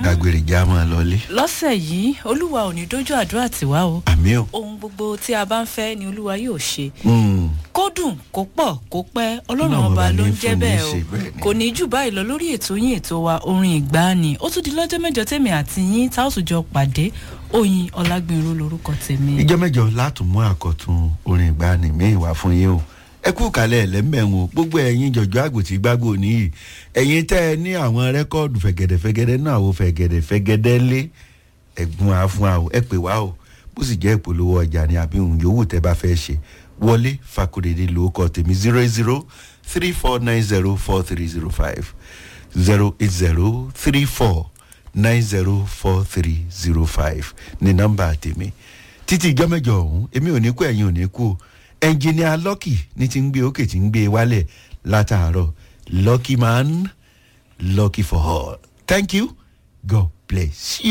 dágbére já máa lọlé lọ́sẹ̀ yìí olúwa ò ní dójú àdúrà tiwa o àmì ò. ohun gbogbo tí a bá ń fẹ́ ni olúwa yóò ṣe Mm. kó dùn kó pọ̀ kó pẹ́ ọlọ́run Ọlọ́run ọba ọba ló ní ń jẹ́ fún ní bẹ́ẹ̀ ṣe bẹ́ẹ̀ o ni. kò ní jù báyìí lọ lórí ètò yín ètò wa orin ìgbàanì ó tún di lọ́jọ́ mẹ́jọ tèmi àti yín tá a ó tún jọ pàdé oyin ọlágbìnrin lorúkọ tèmi. ìjọ mẹjọ láti mú àkọtun orin ìgbani míì wá fún yín o ẹ kú kalẹ̀ ẹlẹ́mẹ̀wọ̀n gbogbo ẹ̀yin jọ̀jọ́ àgùntì gbágbó nìyí ẹ̀yin tẹ́ ẹ ní àwọn rẹ́kọ́ọ̀dù fẹ̀gẹ̀dẹ̀fẹ̀gẹ̀dẹ̀ náà àwọn fẹ̀gẹ̀dẹ̀fẹ̀gẹ̀dẹ̀ lé ẹ̀gbọ́n àfún àwọ̀ ẹ pè wá o bó sì jẹ́ ìpolówó ọjà ni àbí òun yòówù tẹ́ bá fẹ́ ṣe wọlé fakurede lóókọ tèmi zero eight zero three four nine zero four three zero five zero eight zero three four nine zero four three zero five ní nọ́mbà tèmi títí ìjọ mẹjọ ọhún èmi ò ní kú ẹ̀yin ò ní kú o ẹnjìníà lọ́kì ní ti ń gbé òkè tí ń gbé wálẹ̀ látàárọ̀ lucky man lucky for all thank you god bless you.